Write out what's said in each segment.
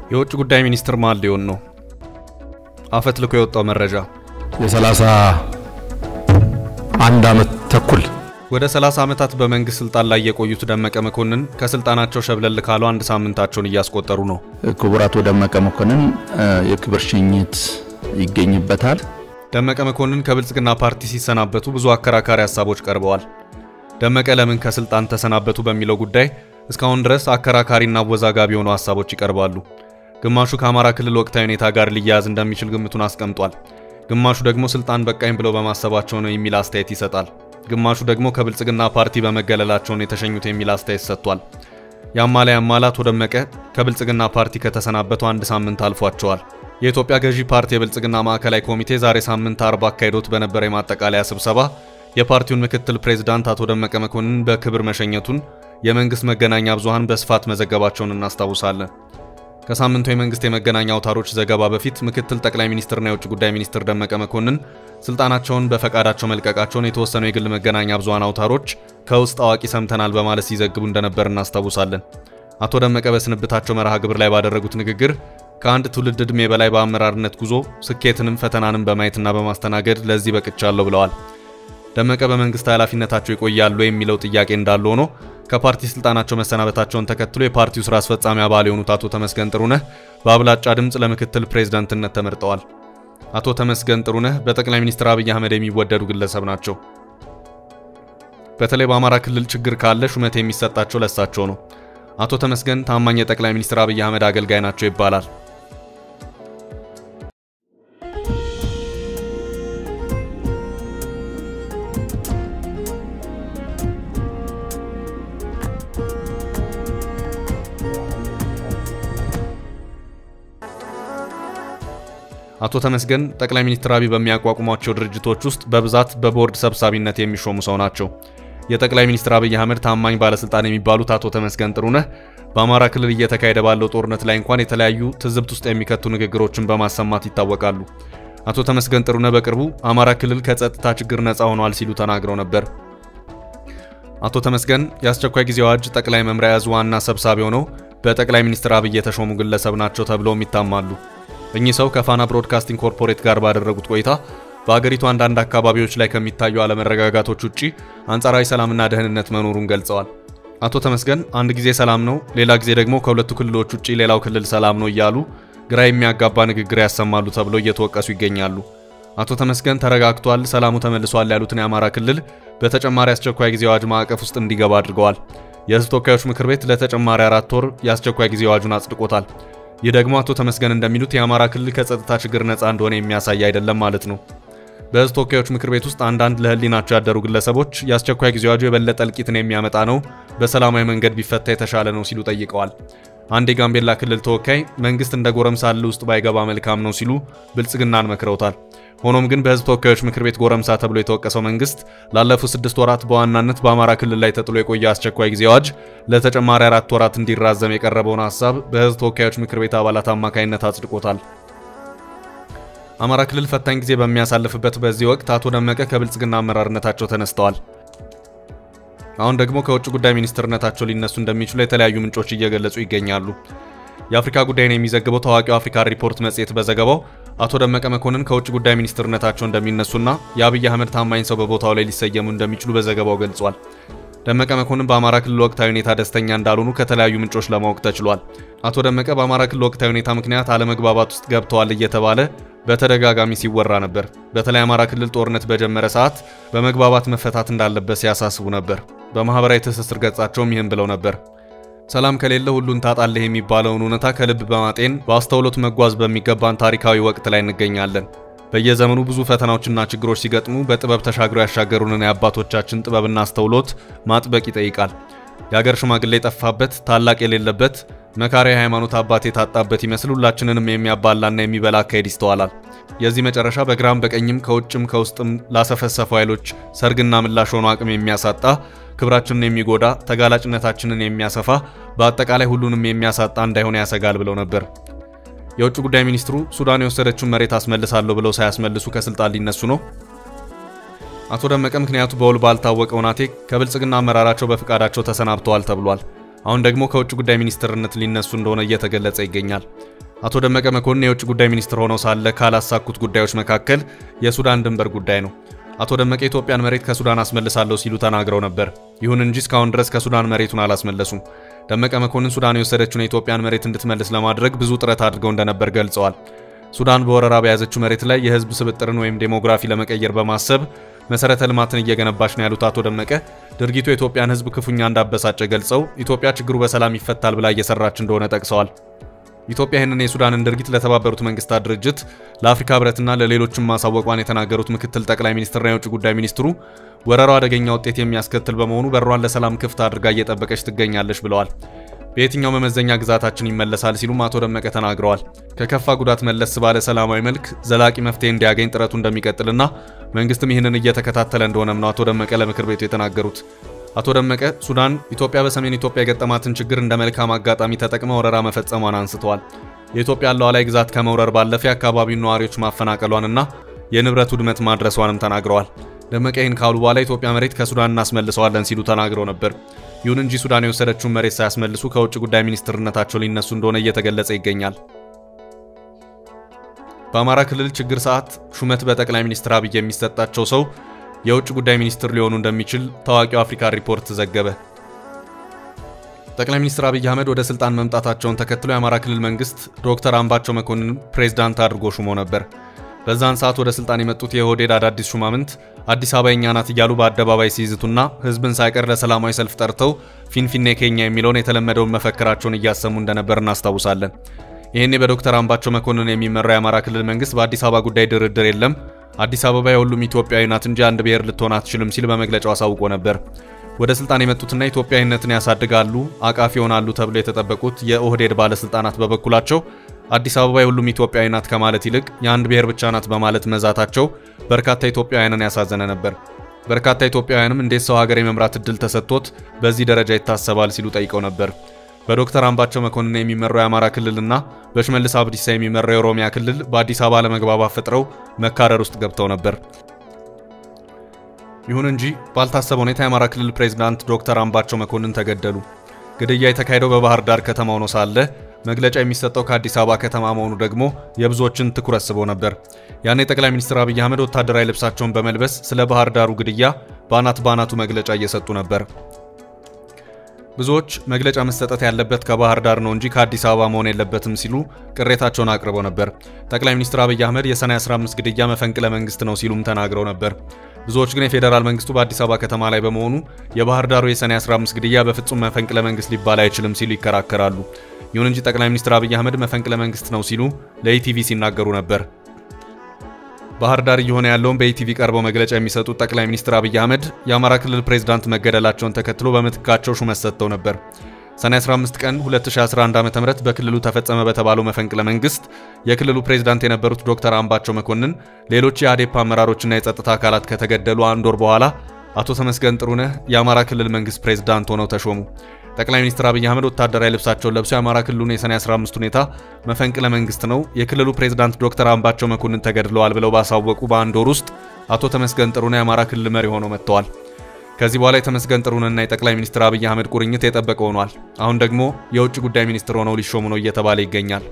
የውጭ ጉዳይ ሚኒስትር ማን ሊሆን ነው? አፈት ልኮ የወጣው መረጃ የሰላሳ አንድ ዓመት ተኩል ወደ 30 ዓመታት በመንግስት ስልጣን ላይ የቆዩት ደመቀ መኮንን ከስልጣናቸው ሸብለል ካሉ አንድ ሳምንታቸውን እያስቆጠሩ ነው። ክቡር አቶ ደመቀ መኮንን የክብር ሽኝት ይገኝበታል። ደመቀ መኮንን ከብልጽግና ፓርቲ ሲሰናበቱ ብዙ አከራካሪ ሀሳቦች ቀርበዋል። ደመቀ ለምን ከስልጣን ተሰናበቱ በሚለው ጉዳይ እስካሁን ድረስ አከራካሪና አወዛጋቢ የሆኑ ሀሳቦች ይቀርባሉ። ግማሹ ከአማራ ክልል ወቅታዊ ሁኔታ ጋር ሊያያዝ እንደሚችል ግምቱን አስቀምጧል። ግማሹ ደግሞ ስልጣን በቃኝ ብለው በማሰባቸው ነው የሚል አስተያየት ይሰጣል። ግማሹ ደግሞ ከብልጽግና ፓርቲ በመገለላቸው ነው የተሸኙት የሚል አስተያየት ሰጥቷል። ያማላ ያማላ አቶ ደመቀ ከብልጽግና ፓርቲ ከተሰናበቱ አንድ ሳምንት አልፏቸዋል። የኢትዮጵያ ገዢ ፓርቲ የብልጽግና ማዕከላዊ ኮሚቴ ዛሬ ሳምንት አርብ አካሂዶት በነበረ የማጠቃለያ ስብሰባ የፓርቲውን ምክትል ፕሬዝዳንት አቶ ደመቀ መኮንን በክብር መሸኘቱን የመንግስት መገናኛ ብዙሃን በስፋት መዘገባቸውን እናስታውሳለን። ከሳምንቱ የመንግስት የመገናኛ አውታሮች ዘገባ በፊት ምክትል ጠቅላይ ሚኒስትርና የውጭ ጉዳይ ሚኒስትር ደመቀ መኮንን ስልጣናቸውን በፈቃዳቸው መልቀቃቸውን የተወሰኑ የግል መገናኛ ብዙሃን አውታሮች ከውስጥ አዋቂ ሰምተናል በማለት ሲዘግቡ እንደነበር እናስታውሳለን። አቶ ደመቀ በስንብታቸው መርሃ ግብር ላይ ባደረጉት ንግግር ከአንድ ትውልድ ዕድሜ በላይ በአመራርነት ጉዞ ስኬትንም ፈተናንም በማየትና በማስተናገድ ለዚህ በቅቻለሁ ብለዋል። ደመቀ በመንግስት ኃላፊነታቸው ይቆያሉ የሚለው ጥያቄ እንዳለ ሆኖ ከፓርቲ ስልጣናቸው መሰናበታቸውን ተከትሎ የፓርቲው ስራ አስፈጻሚ አባል የሆኑት አቶ ተመስገን ጥሩነህ በአብላጫ ድምፅ ለምክትል ፕሬዝዳንትነት ተመርጠዋል። አቶ ተመስገን ጥሩነህ በጠቅላይ ሚኒስትር አብይ አህመድ የሚወደዱ ግለሰብ ናቸው። በተለይ በአማራ ክልል ችግር ካለ ሹመት የሚሰጣቸው ለሳቸው ነው። አቶ ተመስገን ታማኝ የጠቅላይ ሚኒስትር አብይ አህመድ አገልጋይ ናቸው ይባላል። አቶ ተመስገን ጠቅላይ ሚኒስትር አብይ በሚያቋቁሟቸው ድርጅቶች ውስጥ በብዛት በቦርድ ሰብሳቢነት የሚሾሙ ሰው ናቸው። የጠቅላይ ሚኒስትር አብይ አህመድ ታማኝ ባለስልጣን የሚባሉት አቶ ተመስገን ጥሩነህ በአማራ ክልል እየተካሄደ ባለው ጦርነት ላይ እንኳን የተለያዩ ትዝብት ውስጥ የሚከቱ ንግግሮችን በማሰማት ይታወቃሉ። አቶ ተመስገን ጥሩነህ በቅርቡ አማራ ክልል ከጸጥታ ችግር ነፃ ሆኗል ሲሉ ተናግረው ነበር። አቶ ተመስገን የአስቸኳይ ጊዜ አዋጅ ጠቅላይ መምሪያ ያዙ ዋና ሰብሳቢ ሆነው በጠቅላይ ሚኒስትር አብይ የተሾሙ ግለሰብ ናቸው ተብለውም ይታማሉ። እኚህ ሰው ከፋና ብሮድካስቲንግ ኮርፖሬት ጋር ባደረጉት ቆይታ በአገሪቱ አንዳንድ አካባቢዎች ላይ ከሚታዩ አለመረጋጋቶች ውጪ አንጻራዊ ሰላምና ደህንነት መኖሩን ገልጸዋል። አቶ ተመስገን አንድ ጊዜ ሰላም ነው፣ ሌላ ጊዜ ደግሞ ከሁለቱ ክልሎች ውጪ ሌላው ክልል ሰላም ነው እያሉ ግራ የሚያጋባ ንግግር ያሰማሉ ተብለው እየተወቀሱ ይገኛሉ። አቶ ተመስገን ተረጋግቷል፣ ሰላሙ ተመልሷል ያሉትን የአማራ ክልል በተጨማሪ አስቸኳይ ጊዜ አዋጅ ማዕቀፍ ውስጥ እንዲገባ አድርገዋል። የሕዝብ ተወካዮች ምክር ቤት ለተጨማሪ አራት ወር የአስቸኳይ ጊዜ አዋጁን አጽድቆታል። ይህ ደግሞ አቶ ተመስገን እንደሚሉት የአማራ ክልል ከጸጥታ ችግር ነፃ እንደሆነ የሚያሳይ አይደለም ማለት ነው። በሕዝብ ተወካዮች ምክር ቤት ውስጥ አንዳንድ ለሕሊናቸው ያደሩ ግለሰቦች የአስቸኳይ ጊዜ አዋጁ የበለጠ እልቂትን የሚያመጣ ነው፣ በሰላማዊ መንገድ ቢፈታ የተሻለ ነው ሲሉ ጠይቀዋል። አንድ የጋምቤላ ክልል ተወካይ መንግስት እንደ ጎረምሳ እልህ ውስጥ ባይገባ መልካም ነው ሲሉ ብልጽግናን መክረውታል። ሆኖም ግን በሕዝብ ተወካዮች ምክር ቤት ጎረምሳ ተብሎ የተወቀሰው መንግስት ላለፉት ስድስት ወራት በዋናነት በአማራ ክልል ላይ ተጥሎ የቆየ አስቸኳይ ጊዜ አዋጅ ለተጨማሪ አራት ወራት እንዲራዘም የቀረበውን ሀሳብ በሕዝብ ተወካዮች ምክር ቤት አባላት አማካኝነት አጽድቆታል። አማራ ክልል ፈታኝ ጊዜ በሚያሳልፍበት በዚህ ወቅት አቶ ደመቀ ከብልጽግና አመራርነታቸው ተነስተዋል። አሁን ደግሞ ከውጭ ጉዳይ ሚኒስትርነታቸው ሊነሱ እንደሚችሉ የተለያዩ ምንጮች እየገለጹ ይገኛሉ። የአፍሪካ ጉዳይን የሚዘግበው ታዋቂው አፍሪካ ሪፖርት መጽሔት በዘገባው አቶ ደመቀ መኮንን ከውጭ ጉዳይ ሚኒስትርነታቸው እንደሚነሱና የአብይ አህመድ ታማኝ ሰው በቦታው ላይ ሊሰየሙ እንደሚችሉ በዘገባው ገልጿል። ደመቀ መኮንን በአማራ ክልል ወቅታዊ ሁኔታ ደስተኛ እንዳልሆኑ ከተለያዩ ምንጮች ለማወቅ ተችሏል። አቶ ደመቀ በአማራ ክልል ወቅታዊ ሁኔታ ምክንያት አለመግባባት ውስጥ ገብተዋል እየተባለ በተደጋጋሚ ሲወራ ነበር። በተለይ አማራ ክልል ጦርነት በጀመረ ሰዓት በመግባባት መፈታት እንዳለበት ሲያሳስቡ ነበር። በማህበራዊ ትስስር ገጻቸውም ይህን ብለው ነበር። ሰላም ከሌለ ሁሉን ታጣለህ የሚባለውን እውነታ ከልብ በማጤን በአስተውሎት መጓዝ በሚገባን ታሪካዊ ወቅት ላይ እንገኛለን። በየዘመኑ ብዙ ፈተናዎችና ችግሮች ሲገጥሙ በጥበብ ተሻግረው ያሻገሩንን የአባቶቻችን ጥበብና አስተውሎት ማጥበቅ ይጠይቃል። የአገር ሽማግሌ የጠፋበት ታላቅ የሌለበት መካሪ ሃይማኖት አባት የታጣበት ይመስል ሁላችንንም የሚያባላና የሚበላ አካሄድ ይስተዋላል። የዚህ መጨረሻ በግራም በቀኝም ከውጭም ከውስጥም ላሰፈሰፉ ኃይሎች ሰርግና ምላሽ ሆኖ አቅም የሚያሳጣ ክብራችንን የሚጎዳ ተጋላጭነታችንን የሚያሰፋ በአጠቃላይ ሁሉንም የሚያሳጣ እንዳይሆን ያሰጋል ብለው ነበር። የውጭ ጉዳይ ሚኒስትሩ ሱዳን የወሰደችውን መሬት አስመልሳለሁ ብለው ሳያስመልሱ ከስልጣን ሊነሱ ነው። አቶ ደመቀ ምክንያቱ በውል ባልታወቀ ውናቴ ከብልጽግና አመራራቸው በፍቃዳቸው ተሰናብተዋል ተብሏል። አሁን ደግሞ ከውጭ ጉዳይ ሚኒስትርነት ሊነሱ እንደሆነ እየተገለጸ ይገኛል። አቶ ደመቀ መኮንን የውጭ ጉዳይ ሚኒስትር ሆነው ሳለ ካላሳኩት ጉዳዮች መካከል የሱዳን ድንበር ጉዳይ ነው። አቶ ደመቀ የኢትዮጵያን መሬት ከሱዳን አስመልሳለሁ ሲሉ ተናግረው ነበር። ይሁን እንጂ እስካሁን ድረስ ከሱዳን መሬቱን አላስመለሱም። ደመቀ መኮንን ሱዳን የወሰደችውን የኢትዮጵያን መሬት እንድትመልስ ለማድረግ ብዙ ጥረት አድርገው እንደነበር ገልጸዋል። ሱዳን በወረራ በያዘችው መሬት ላይ የህዝብ ስብጥርን ወይም ዴሞግራፊ ለመቀየር በማሰብ መሰረተ ልማትን እየገነባች ነው ያሉት አቶ ደመቀ ድርጊቱ የኢትዮጵያን ህዝብ ክፉኛ እንዳበሳጨ ገልጸው ኢትዮጵያ ችግሩ በሰላም ይፈታል ብላ እየሰራች እንደሆነ ጠቅሰዋል። ኢትዮጵያ ይህንን የሱዳንን ድርጊት ለተባበሩት መንግስታት ድርጅት ለአፍሪካ ህብረትና ለሌሎችም ማሳወቋን የተናገሩት ምክትል ጠቅላይ ሚኒስትርና የውጭ ጉዳይ ሚኒስትሩ ወረራው አደገኛ ውጤት የሚያስከትል በመሆኑ በሯን ለሰላም ክፍት አድርጋ እየጠበቀች ትገኛለች ብለዋል። በየትኛው መመዘኛ ግዛታችን ይመለሳል ሲሉም አቶ ደመቀ ተናግረዋል። ከከፋ ጉዳት መለስ ባለ ሰላማዊ መልክ ዘላቂ መፍትሄ እንዲያገኝ ጥረቱ እንደሚቀጥልና መንግስትም ይህንን እየተከታተለ እንደሆነም ነው አቶ ደመቀ ለምክር ቤቱ የተናገሩት። አቶ ደመቀ ሱዳን ኢትዮጵያ በሰሜን ኢትዮጵያ የገጠማትን ችግር እንደ መልካም አጋጣሚ ተጠቅመ ወረራ መፈጸሟን አንስተዋል። የኢትዮጵያ ሉዓላዊ ግዛት ከመውረር ባለፈ የአካባቢውን ነዋሪዎች ማፈናቀሏንና የንብረት ውድመት ማድረሷንም ተናግረዋል። ደመቀ ይህን ካሉ በኋላ ኢትዮጵያ መሬት ከሱዳን እናስመልሰዋለን ሲሉ ተናግረው ነበር። ይሁን እንጂ ሱዳን የወሰደችውን መሬት ሳያስመልሱ ከውጭ ጉዳይ ሚኒስትርነታቸው ሊነሱ እንደሆነ እየተገለጸ ይገኛል። በአማራ ክልል ችግር ሰዓት ሹመት በጠቅላይ ሚኒስትር አብይ የሚሰጣቸው ሰው የውጭ ጉዳይ ሚኒስትር ሊሆኑ እንደሚችል ታዋቂው አፍሪካ ሪፖርት ዘገበ። ጠቅላይ ሚኒስትር አብይ አህመድ ወደ ስልጣን መምጣታቸውን ተከትሎ የአማራ ክልል መንግስት ዶክተር አምባቸው መኮንን ፕሬዝዳንት አድርጎ ሹሞ ነበር። በዛን ሰዓት ወደ ስልጣን የመጡት የኦህዴድ አዳዲስ ሹማምንት አዲስ አበባ የኛ ናት እያሉ በአደባባይ ሲይዝቱና ህዝብን ሳይቀር ለሰላማዊ ሰልፍ ጠርተው ፊንፊኔ ኬኛ የሚለውን የተለመደውን መፈክራቸውን እያሰሙ እንደነበር እናስታውሳለን። ይህኔ በዶክተር አምባቸው መኮንን የሚመራው የአማራ ክልል መንግስት በአዲስ አበባ ጉዳይ ድርድር የለም፣ አዲስ አበባ የሁሉም ኢትዮጵያዊ ናት እንጂ አንድ ብሔር ልትሆን አትችልም ሲል በመግለጫው አሳውቆ ነበር። ወደ ስልጣን የመጡትና ኢትዮጵያዊነትን ያሳድጋሉ፣ አቃፊ ይሆናሉ ተብሎ የተጠበቁት የኦህዴድ ባለስልጣናት በበኩላቸው አዲስ አበባ የሁሉም ኢትዮጵያዊ ናት ከማለት ይልቅ የአንድ ብሔር ብቻ ናት በማለት መዛታቸው በርካታ ኢትዮጵያውያንን ያሳዘነ ነበር። በርካታ ኢትዮጵያውያንም እንዴት ሰው ሀገር የመምራት እድል ተሰጥቶት በዚህ ደረጃ ይታሰባል ሲሉ ጠይቀው ነበር። በዶክተር አምባቸው መኮንን የሚመራው የአማራ ክልልና በሽመልስ አብዲሳ የሚመራው የኦሮሚያ ክልል በአዲስ አበባ ለመግባባት ፈጥረው መካረር ውስጥ ገብተው ነበር። ይሁን እንጂ ባልታሰበ ሁኔታ የአማራ ክልል ፕሬዝዳንት ዶክተር አምባቸው መኮንን ተገደሉ። ግድያ የተካሄደው በባህር ዳር ከተማ ሆኖ ሳለ መግለጫ የሚሰጠው ከአዲስ አበባ ከተማ መሆኑ ደግሞ የብዙዎችን ትኩረት ስቦ ነበር። ያኔ ጠቅላይ ሚኒስትር አብይ አህመድ ወታደራዊ ልብሳቸውን በመልበስ ስለ ባህር ዳሩ ግድያ በአናት በአናቱ መግለጫ እየሰጡ ነበር። ብዙዎች መግለጫ መሰጠት ያለበት ከባህር ዳር ነው እንጂ ከአዲስ አበባ መሆን የለበትም ሲሉ ቅሬታቸውን አቅርበው ነበር። ጠቅላይ ሚኒስትር አብይ አህመድ የሰኔ 15 ግድያ መፈንቅለ መንግስት ነው ሲሉም ተናግረው ነበር። ብዙዎች ግን የፌዴራል መንግስቱ በአዲስ አበባ ከተማ ላይ በመሆኑ የባህር ዳሩ የሰኔ 15 ግድያ በፍጹም መፈንቅለ መንግስት ሊባል አይችልም ሲሉ ይከራከራሉ። ይሁን እንጂ ጠቅላይ ሚኒስትር አብይ አህመድ መፈንቅለ መንግስት ነው ሲሉ ለኢቲቪ ሲናገሩ ነበር። ባህር ዳር እየሆነ ያለውን በኢቲቪ ቀርበው መግለጫ የሚሰጡት ጠቅላይ ሚኒስትር አብይ አህመድ የአማራ ክልል ፕሬዝዳንት መገደላቸውን ተከትሎ በምትካቸው ሹመት ሰጥተው ነበር። ሰኔ 15 ቀን 2011 ዓ.ም በክልሉ ተፈጸመ በተባለው መፈንቅለ መንግስት የክልሉ ፕሬዝዳንት የነበሩት ዶክተር አምባቸው መኮንን ሌሎች የአዴፓ አመራሮችና የጸጥታ አካላት ከተገደሉ አንድ ወር በኋላ አቶ ተመስገን ጥሩነህ የአማራ ክልል መንግስት ፕሬዝዳንት ሆነው ተሾሙ። ጠቅላይ ሚኒስትር አብይ አህመድ ወታደራዊ ልብሳቸውን ለብሰው የአማራ ክልሉን የሰኔ 15 ሁኔታ መፈንቅለ መንግስት ነው፣ የክልሉ ፕሬዝዳንት ዶክተር አምባቸው መኮንን ተገድለዋል ብለው ባሳወቁ በአንድ ወር ውስጥ አቶ ተመስገን ጥሩነህ የአማራ ክልል መሪ ሆነው መጥተዋል። ከዚህ በኋላ የተመስገን ጥሩነህና የጠቅላይ ሚኒስትር አብይ አህመድ ቁርኝት የጠበቀ ሆኗል። አሁን ደግሞ የውጭ ጉዳይ ሚኒስትር ሆነው ሊሾሙ ነው እየተባለ ይገኛል።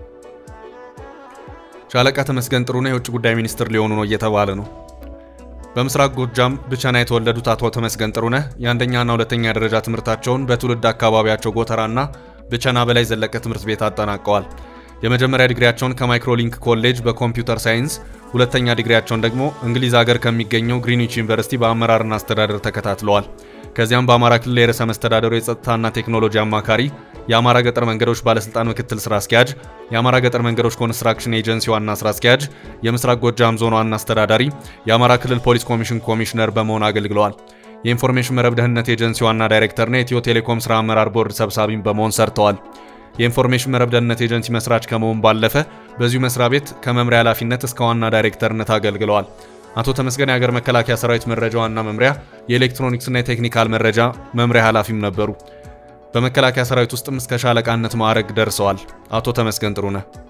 ሻለቃ ተመስገን ጥሩነህ የውጭ ጉዳይ ሚኒስትር ሊሆኑ ነው እየተባለ ነው። በምስራቅ ጎጃም ብቸና የተወለዱት አቶ ተመስገን ጥሩነህ የአንደኛና ሁለተኛ ደረጃ ትምህርታቸውን በትውልድ አካባቢያቸው ጎተራና ብቸና በላይ ዘለቀ ትምህርት ቤት አጠናቀዋል። የመጀመሪያ ዲግሪያቸውን ከማይክሮሊንክ ኮሌጅ በኮምፒውተር ሳይንስ፣ ሁለተኛ ዲግሪያቸውን ደግሞ እንግሊዝ ሀገር ከሚገኘው ግሪንዊች ዩኒቨርሲቲ በአመራርና አስተዳደር ተከታትለዋል። ከዚያም በአማራ ክልል የርዕሰ መስተዳደሩ የጸጥታና ቴክኖሎጂ አማካሪ፣ የአማራ ገጠር መንገዶች ባለስልጣን ምክትል ስራ አስኪያጅ፣ የአማራ ገጠር መንገዶች ኮንስትራክሽን ኤጀንሲ ዋና ስራ አስኪያጅ፣ የምስራቅ ጎጃም ዞን ዋና አስተዳዳሪ፣ የአማራ ክልል ፖሊስ ኮሚሽን ኮሚሽነር በመሆን አገልግለዋል። የኢንፎርሜሽን መረብ ደህንነት ኤጀንሲ ዋና ዳይሬክተርና የኢትዮ ቴሌኮም ስራ አመራር ቦርድ ሰብሳቢም በመሆን ሰርተዋል። የኢንፎርሜሽን መረብ ደህንነት ኤጀንሲ መስራች ከመሆን ባለፈ በዚሁ መስሪያ ቤት ከመምሪያ ኃላፊነት እስከ ዋና ዳይሬክተርነት አገልግለዋል። አቶ ተመስገን የሀገር መከላከያ ሰራዊት መረጃ ዋና መምሪያ የኤሌክትሮኒክስና የቴክኒካል መረጃ መምሪያ ኃላፊም ነበሩ። በመከላከያ ሰራዊት ውስጥም እስከ ሻለቃነት ማዕረግ ደርሰዋል። አቶ ተመስገን ጥሩነህ